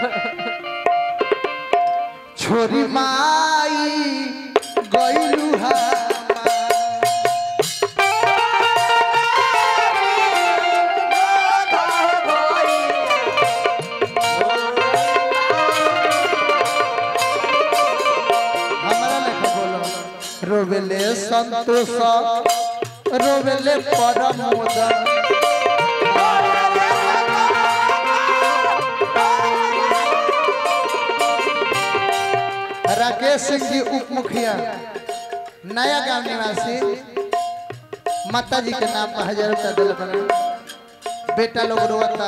छोरी माई गइलू हा हमरा लेखा बोलो रोवेले संतोष रोवेले परमोद राकेश सिंह जी उप मुखिया नया गांव निवासी माता जी के नाम पर हजार रुपया दिल बना बेटा लोग रोता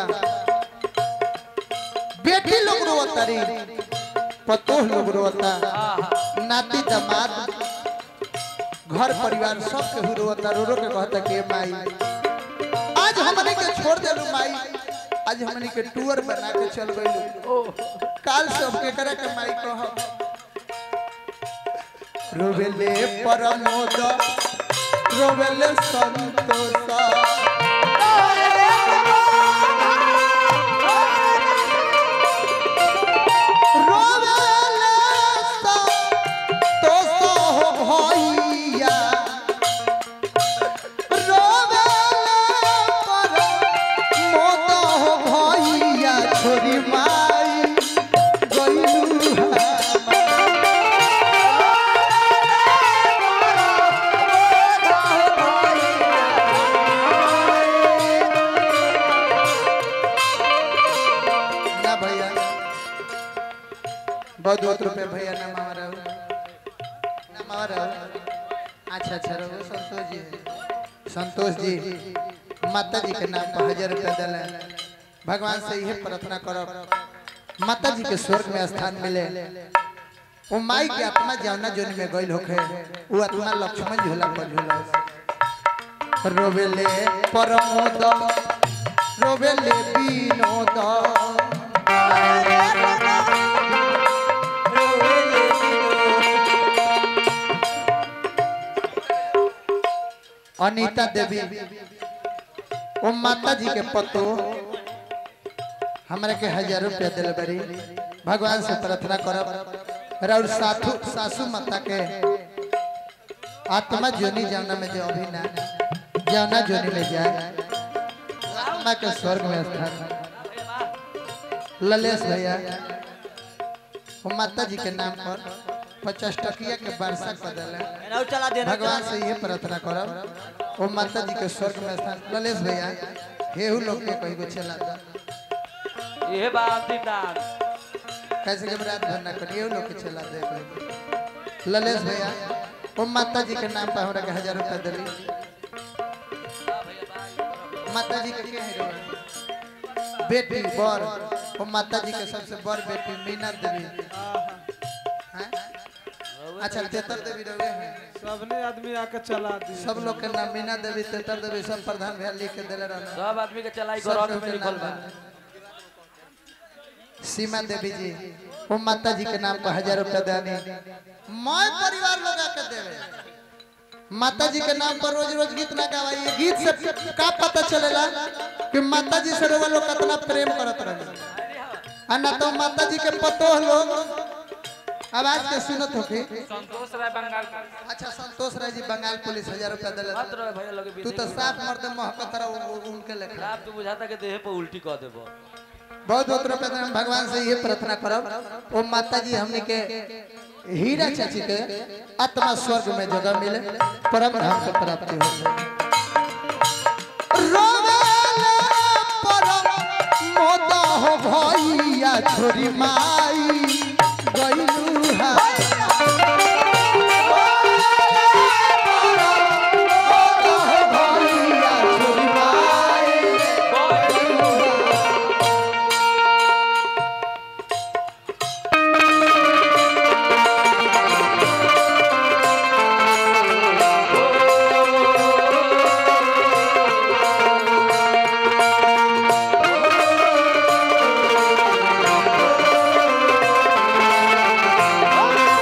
बेटी लोग रोता री पतोह लोग रोता नाती दामाद घर परिवार सब के रोता रो रो के कहता के माई आज हमने के छोड़ देलू माई आज हमने के टूर बना के चल गइलू काल सब के करे के माई कह रोवेले परमोद रोवेले संतोष रोवेले संतोष हो भैया रोवेले परमोद हो भैया छोरी माई गइलू हा ना भैया बहुत बहुत रुपए भैया ना मामा रहो ना मामा रहो अच्छा अच्छा रहो संतोष जी संतोष जी माता जी के नाम पर हजार रुपया दिले भगवान से यही प्रार्थना करो माता जी के स्वर्ग में स्थान मिले वो माई के आत्मा जौना जोन में गइल होखे वो आत्मा लक्ष्मण झूला पर झूला रोवेले परमोद रोवेले विनोद अनीता देवी ओ माता जी के पतो हमरा के हजार रुपया दिल बरी भगवान से प्रार्थना करब और साथु सासू माता के आत्मा जोनी जाना में जो अभी ना जाना जोनी में जाए आत्मा के स्वर्ग में स्थान ललेश भैया वो माता जी के नाम पर पचास टकिया के वर्षा कर दिले एनाउ चला देना भगवान से ये प्रार्थना करब वो माता जी के स्वर्ग में स्थान ललेश भैया हेहू लोग के कहीं को चला था ये बात दीदार कैसे के रात भर ना करिए वो लोग के चला दे कोई ललेश भैया वो माता जी के नाम पर हमरा के हजार रुपया दिली माता जी के के है रे? बेटी बर वो माता जी के सबसे बड़ बेटी मीना देवी हैं? अच्छा तेतर देवी रहे हैं सबने आदमी आके चला दी सब लोग के नाम मीना देवी तेतर देवी सब प्रधान भैया लिख के दिले रहना सब आदमी के चलाई सब ग्रंथ के में लिखल बा नाम सीमा देवी जी वो माता जी के नाम पर हजार रुपया देनी मैं परिवार लोग आके देवे माता जी के नाम पर रोज रोज गीत ना गवाइए गीत से का पता चलेला कि माता जी से रोवा लोग कितना प्रेम करत रहे आ ना तो माता जी के पतोह लोग आवाज के सुनत होके संतोष राय बंगाल अच्छा संतोष राय जी बंगाल पुलिस हजार रुपया दिले मत रहे भैया लगे तू तो साफ मर्द महकत रहा उनके लेखा खराब तू बुझाता के देह पर उल्टी कर देबो बहुत बहुत रुपया देना भगवान से ये प्रार्थना करब ओ माता जी हमने के हीरा चाची के आत्मा स्वर्ग में जगह मिले परम धाम के प्राप्ति हो रोवेले परम मोद हो भैया छोरी माई गइलू हा भैया छोरी माई Thank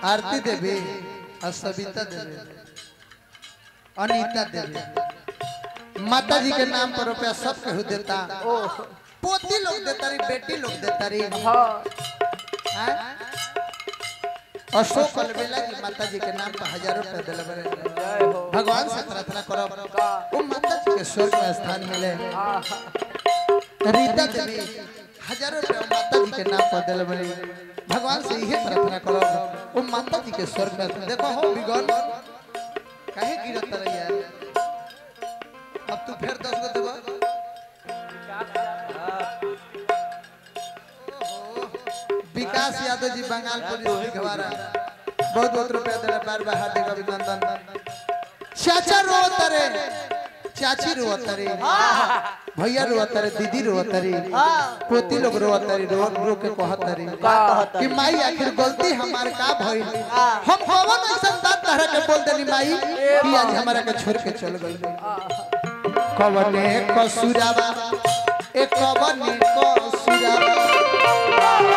आरती देवी और सविता देवी अनीता देवी माता जी के नाम पर रुपया सब केहू देता पोती लोग देता रही बेटी लोग देता रही हाँ हैं? अशोक अलबेला जी माता जी के नाम पर हजारों रुपया दिले बड़े जय हो भगवान से प्रार्थना करो वो माता जी के स्वर्ग में स्थान मिले रीता देवी हजारों रुपया माता जी के नाम पर दिले बड़े भगवान से यही प्रार्थना करो वो माता जी के स्वर्ग में देखो हो बिगन काहे गिरत रही यार अब तू फिर दस गो देबो विकास यादव जी बंगाल पुलिस दिखवारा बहुत बहुत रुपया दिला बार बार हार्दिक अभिनंदन चाचा रोत रे चाची रोत रे भैया रोत रे दीदी रोत रे पोती लोग रोत रे रो रो के कहत रे कि माई आखिर गलती हमार का भइल हम कौन ऐसा बात तरह के बोल देनी माई कि आज हमारा के छोड़ के चल गई कवने कसूरावा ए कवने कसूरावा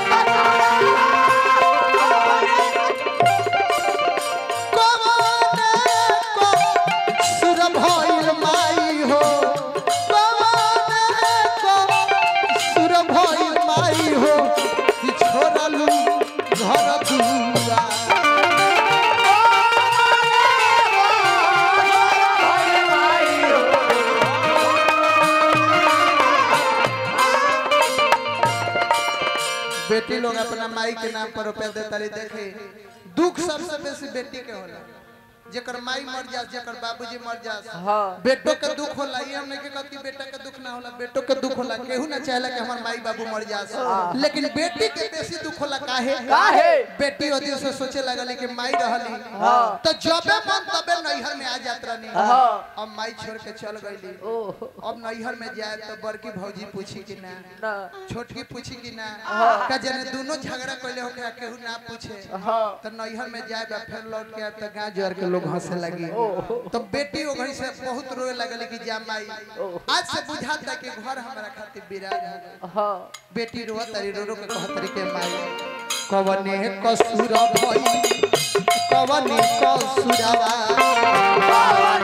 कवने कसूर भइल माई हो कवने कसूर भइल माई हो कि छोड़लू घर दुआ बेटी लोग अपना माई के नाम पर रुपया देता रही देखे दुख सबसे बेसी बेटी के होला जेकर माई मर जास जेकर बाबूजी मर जास हाँ। बेटो के दुख होला ये हम नहीं के कहती बेटा के दुख ना होला बेटो के दुख होला केहू ना चाहेला कि हमार माई बाबू मर जास लेकिन बेटी के बेसी दुख होला काहे काहे? बेटी ओ दिन से सोचे लगली कि माई रहली हाँ। तो जबे मन तबे नैहर में आ जात रहनी हाँ। अब माई छोड़ के चल गईली ओह अब नैहर में जाए तो बड़की भौजी पूछी कि ना ना छोटकी पूछी कि ना का जने दोनों झगड़ा कइले हो के केहू ना पूछे हाँ तो नैहर में जाए बा फिर लौट के आए तो गांव जोर के लोग हंसे लगी तो बेटी ओ घड़ी से बहुत रोए लगल कि जा माई आज से बुझाता कि घर हमारा खातिर विराज हो गई हाँ बेटी रो तरी रो रो के कहत रही के माई कवने कसूर भई कवने कसूरवा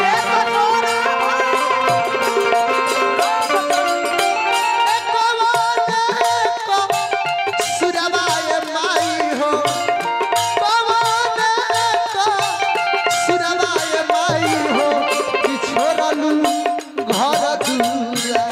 कसूरवा ए माई हो कवने कसूरवा ए माई हो कि छोड़लू घर दूरा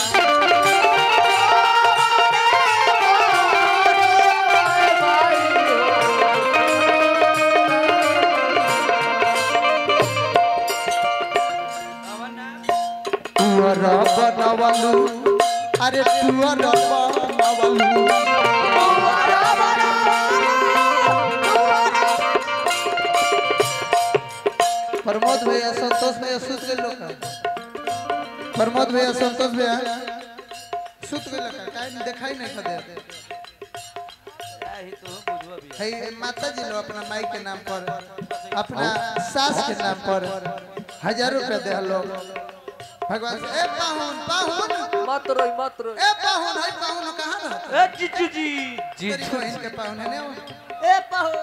तुअर बनवलू अरे तुअर बनवलू प्रमोद भैया संतोष भैया सुत गए लोग प्रमोद भैया संतोष भैया सुत गए लोग काहे नहीं दिखाई नहीं खदे यही तो बुझवा भी है माता जी लोग अपना माई के नाम पर अपना सास के नाम पर हजार रुपया दे लोग भगवान से ए पाहुन पाहुन मत रोई मत रोई ए पाहुन है पाहुन कहाँ रहता ए जीजू जी तेरी जीजू बहन के पाहुन है ना ए पाहो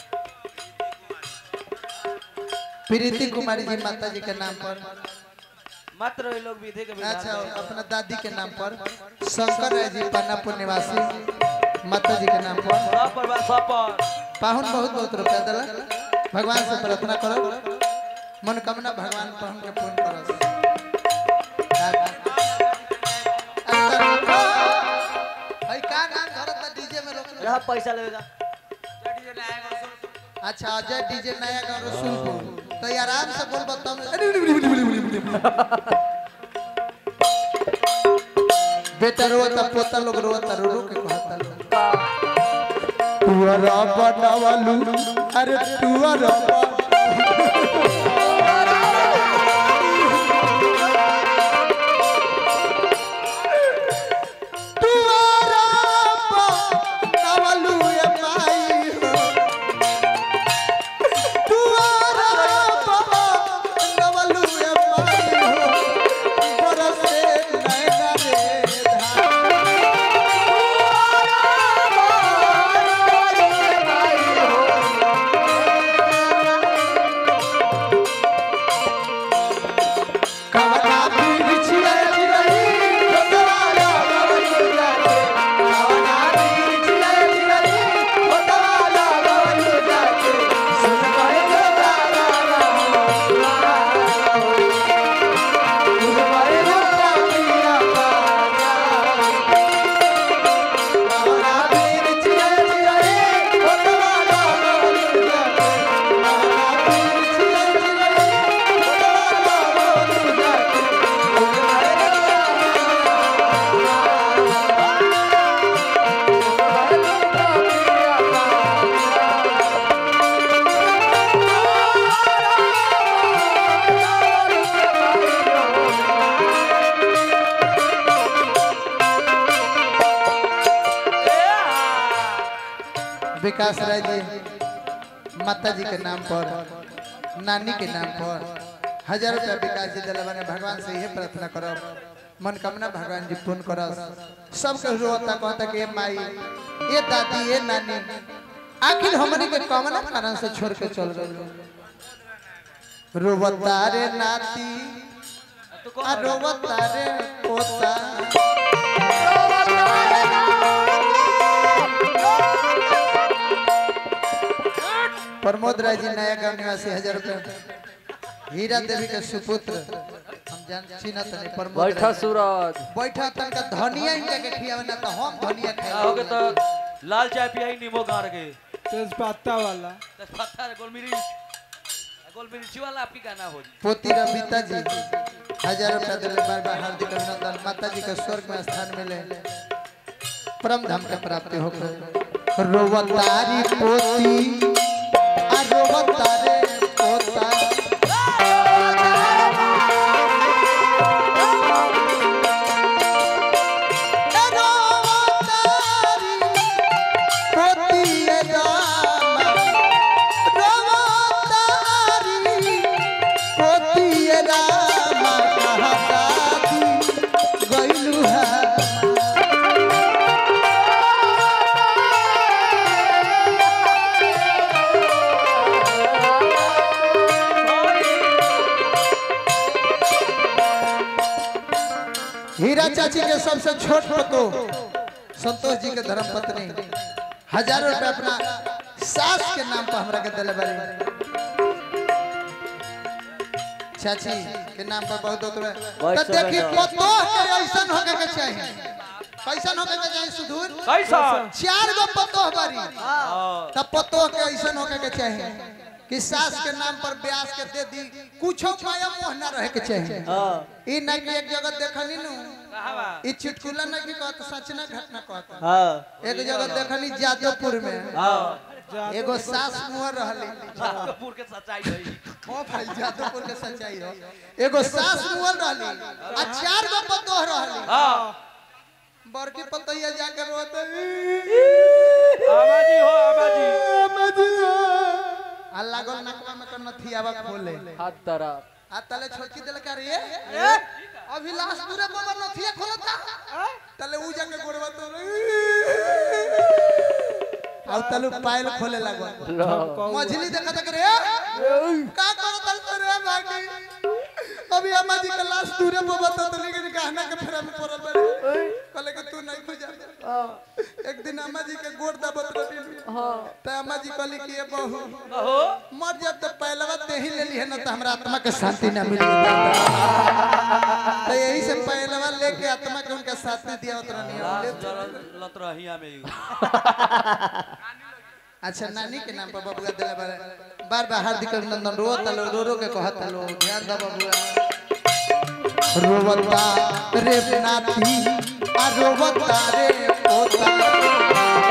प्रीति कुमारी जी माता जी के नाम पर मत रोई लोग विधि के विधान अच्छा में। अपना दादी के नाम पर शंकर राय जी पन्नापुर निवासी माता जी के नाम पर सब पर बा सब पर पाहुन बहुत बहुत रुपया दिला भगवान से प्रार्थना करो मनोकामना भगवान पर हमके पूर्ण करो भाई का नाम धरत डीजे में रोक यहाँ पैसा लेगा अच्छा अजय डीजे नया गाँव रसूलपुर तो ये आराम से बोल बताओ बेटा रोता पोता लोग रोता रो रो के कहता लोग तुअरा बनवलू अरे तुअरा तुअरा बनवलू ए माई हो तुअरा बनवलू ए माई हो बरसे नैना रे धार विकास राय जी माता जी के नाम पर नानी के नाम पर हजार रुपया विकास जी दिले बने भगवान से यही प्रार्थना करब मनोकामना भगवान जी पूर्ण करस सबके रोता कहता कि ए माई ए दादी ए नानी आखिर हमनी के कमना कारण से छोड़ के चल गए रोवता रे नाती तू आ कौन रोवता रे पोता प्रमोद राय जी नया गांव निवासी हजार रुपए हीरा देवी के सुपुत्र हम जान चिन्हत नहीं प्रमोद बैठा राय जी। सूरज बैठा तनका धनिया इनका के खियावे ना तो हम धनिया का हो गए खाए तो लाल चाय पियाई नींबू गाड़ के तेज पत्ता वाला पत्ता रे गोलमिरी गोलमिर्ची वाला आपकी गाना हो जी पोती रविता जी हजार रुपया दिले बार बार हार्दिक अभिनंदन माता जी के स्वर्ग में स्थान मिले परम धाम के प्राप्ति हो रोवतारी पोती आ रोवतारे पोता ए रोवतारी पोती ए रामा रोवतारी पोती ए रामा कहता दी गइलू है हीरा चाची के सबसे छोट पतो संतोष जी के धर्म पत्नी हजारों रुपया अपना सास के नाम पर हमरा के दिले बारी चाची के नाम पर बहुत होत रहे बहुत तो देखी समय पतो के ऐसन होके के चाहिए कैसन होके के चाहिए सुधूर कैसा चार गो पतो बारी हाँ तब पतो के ऐसन होके के चाहिए कि सास के नाम पर ब्यास के दे दी कुछो माया मोह ना रहे के चाहिए हाँ ई ना कि एक जगह देखनी नु कहाँ बा ई चुटकुला ना कि कहत सच ना घटना कहत हाँ एक जगह देखनी जादवपुर में हाँ एगो सास मुहर रहली कपूर के सच्चाई रही ओ भाई जादवपुर के सच्चाई हो एगो सास मुहर रहली आ चार गो पतोह रहली हाँ बड़की पतैया जाकर रोते आमाजी हो आमाजी आ लागल नकवा में कन थियावा खोले हाथ तरफ आ तले छोटकी दिल का रे अभी लास्ट दूरे पर नथिया खोलता तले ऊ जाके गोड़वा तो आउ तलु पायल खोले लागल मछली देखा तक रे का करो तल तो रे भागी अभी अम्मा जी का लाश दूरे पर बता तो लेकिन गहना के फेरा में पड़ल बड़े कहले कि तू नहीं खोजा एक दिन अम्मा जी के गोड़ दबत रही त अम्मा जी कहली कि ये बहू हो मर जब तो पहलवा ते ही ले ली है ना तो हमरा आत्मा के शांति ना मिली तो यही से पहलवा लेके आत्मा के उनका शांति दिया उतना नहीं लाश जरल लत रही हमें अच्छा नानी के नाम पर बबुआ दिला बार बार बार हार्दिक अभिनंदन रो तलो रो रो के कहत तलो ध्यान दा बबुआ रोवता रे नाती आ रोवता रे पोता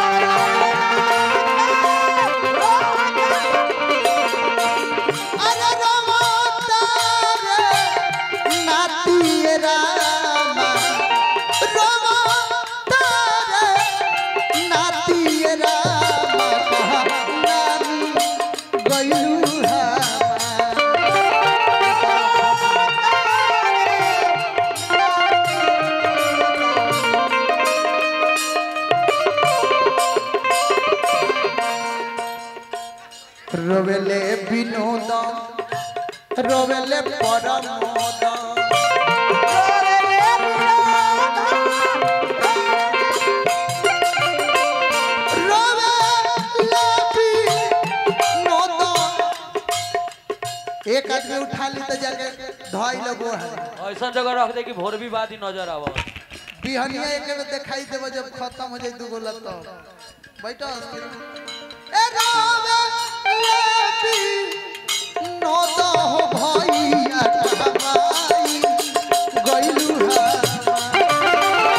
अरे रोवता रे नाती रामा रोवता रे नाती रामा कहा नानी गइलू हमा रोवेले विनोद रोवेले परमोद रोवेले विनोद एक आदमी उठा ली तो जाके धोई लगो है ऐसा जगह रख दे कि भोर भी बाद ही नजर आवा बिहनिया एक बेर दिखाई देबो जब खत्म हो जाई दुगो लत बैठो ए रावे लेबी नोद हो भैया कमाई गइलू हा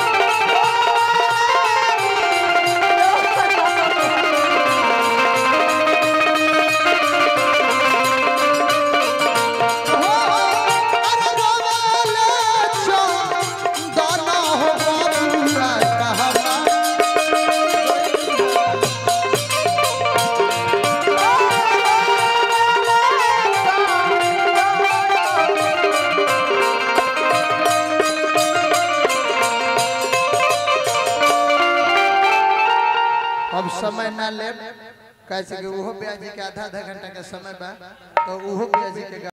अरे रोवेले छो दाना हो बाबूआ कहमा समय ना ले कैसे कि उहो ब्याजी के आधा आधा घंटा के समय बा तो उहो ब्याजी के